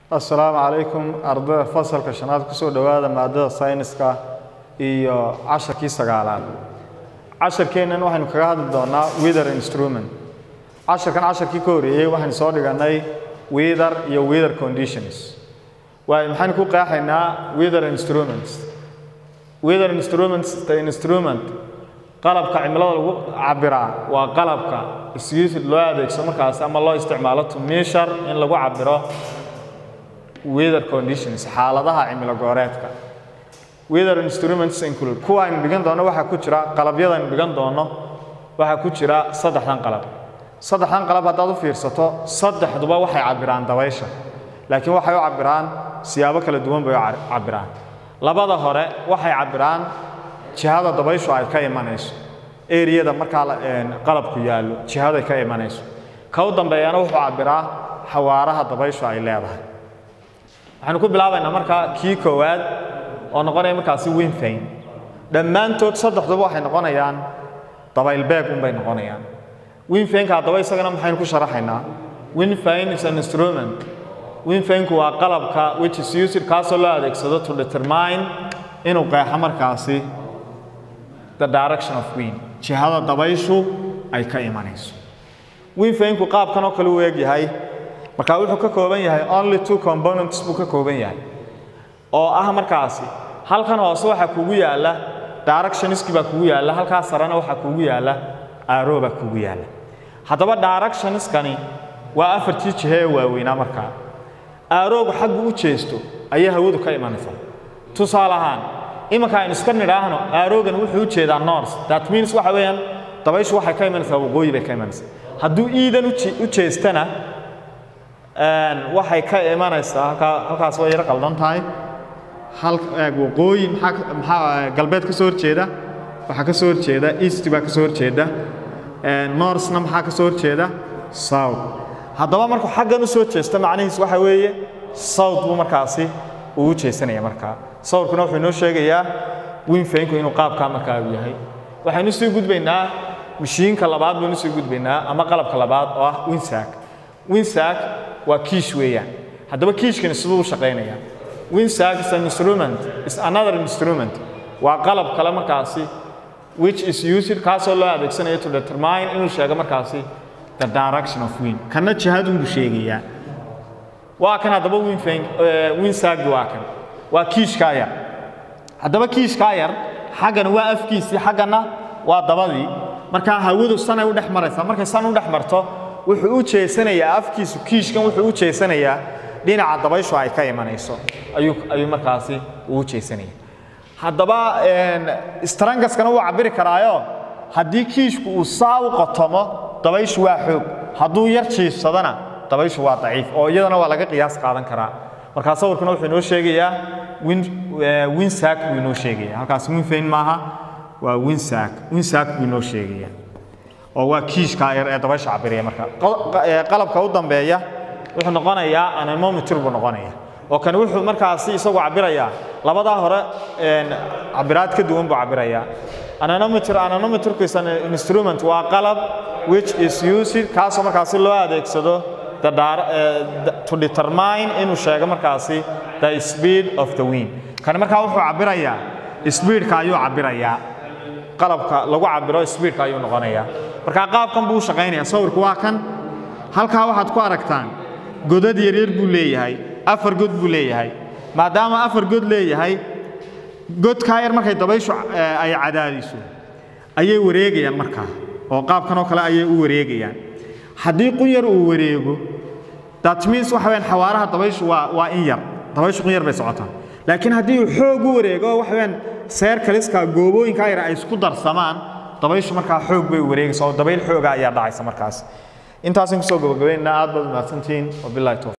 assalaamu calaykum ardayda fasalka shanaad kusoo dhowaada maadada sayniska iyo casharkii sagaalaad casharkeennan waxaynu kaga hadli doonaa wither instrument casharkan casharkii ka horreeyey waxaynu soo dhiganay wither iyo wither conditions waayo maxaynu ku qeexaynaa wither instruments wither instruments the instrument qalabka cimilada lagu cabiraa waa qalabka is loo adeegso markaas ama loo isticmaalo to measure in lagu cabiro weather conditions xaaladaha cimilo gooreedka weather instruments include kuwa aynu dhigan doono waxaa ku jira qalabyada aynu dhigan doono waxaa ku jira saddexdan qalab saddexdan qalab haddaad u fiirsato saddexduba waxay cabiraan dabaysha laakiin waxay u cabiraan siyaabo kala duwan bay u cabiraan labada hore waxay cabiraan jihada dabayshu ay ka imanayso eriyada markaa qalabku yaallo jihaday ka imanayso ka u dambeeyana wuxuu cabiraa xawaaraha dabayshu ay leedahay waxaanu ku bilaabaynaa markaa kii koowaad oo noqonaya markaasi winfayn dhammaantood saddexduba waxay noqonayaan dabaylbeeg unbay noqonayaan winfaynka haddaba isagana maxaynu ku sharaxaynaa winfayn is an instrument winfaynku waa qalabka which is used kaasoo loo adeegsado to determine inuu qeexo markaasi the direction of wind jihada dabayshu ay ka imanayso winfaynku qaabkan oo kale u eegyahay marka wuxuu ka kooban yahay only two components buu ka kooban yahay oo ah markaasi halkan hoose waxaa kugu yaalla directioniski baa kugu yaalla halkaa sarena waxaa kugu yaalla aaro baa kugu yaalla haddaba directioniskani waa afartii jihe ee waaweynaa markaa aaroogu xaggu u jeesto ayay hawadu ka imanaysaa tusaale ahaan imanka aynu iska nidhaahno aaroogan wuxuu u jeedaa north that means waxa weeyaan dabayshu waxay ka imanaysaa waqooyi bay ka imanaysaa hadduu iidan u jeestana waxay ka imanaysaa halkaa halkaas way yaro qaldan tahay hal waqooyi maxaa maxaa galbeed ka soo horjeeda waxaa ka soo horjeeda east baa ka soo horjeeda northna maxaa ka soo horjeeda south haddaba markuu xaggan u soo jeesto macnihiis waxa weeye south buu markaasi uu u jeesanaya markaa sawirkuna wuxuu inoo sheegayaa winfaynku inuu qaabkaa markaa uu yahay waxaynu sii gudbaynaa mashiinka labaad baynu sii gudbaynaa ama qalabka labaad oo ah winsack winsack waa kiish weeyaan haddaba kiishkani siduu u shaqaynaya winsack is an instrument is another instrument waa qalab kale markaasi which is used kaasoo loo adeegsanayo to determine inuu sheego markaasi the direction of wind kana jihadun buu sheegayaa waa kan haddaba winfayn winsack waa kan waa kiishkaa yar haddaba kiishkaa yar xaggana waa afkiisii xaggana waa dabadii markaa hawadu sanay u dhex maraysaa markay san u dhex marto wuxuu u jeesanayaa afkiisu kiishkan wuxuu u jeesanayaa dhinaca dabayshu ay ka imanayso ayuu ayuu markaasi uu u jeesanaya haddaba strangaskana wuu cabiri karaayo haddii kiishku uu saa u qotomo dabayshu waa xoog hadduu yar jiifsadana dabayshu waa daciif oo iyadana waa laga qiyaas qaadan karaa markaa sawirkuna wuxuu inoo sheegayaa winsack buu inoo sheegaya halkaas winfayn maaha waa winsack winsack buu inoo sheegaya oo waa kiishkaa yar ee dabaysha cabiraya marka qalabka u dambeeya wuxuu noqonayaa anemometer buu noqonaya oo kani wuxuu markaasi isagu cabirayaa labadaa hore cabiraad ka duwan buu cabirayaa anemometer anemometerku is an instrument waa qalab which is used kaasoo markaasi loo adeegsado the to determine inuu sheego markaasi the speed of the wind kani markaa wuxuu cabirayaa speedka ayuu cabirayaa qalabka lagu cabiro speedka ayuu noqonayaa markaa qaabkan buu u shaqaynaya sawirku waa kan halkaa waxaad ku aragtaan godad yaryar buu leeyahay afar god buu leeyahay maadaama afar god leeyahay godkaa yar markay dabayshu ay cadaadiso ayay wareegayaan markaa oo qaabkan oo kale ayay u wareegayaan haddii qun yar uu wareego that means waxa weyaan xawaaraha dabayshu waa waa in yar dabayshu qun yar bay socotaa laakiin haddii uu xoog u wareego waxa weyaan seer kaliska goobooyinkaa yar ay isku darsamaan dabayshu markaa xoog bay wareegaysa oo dabayl xooga ayaa dhacaysa markaas intaasan kusoo gabagabaynaa aad baad umahadsantihiin wabillahi towfiq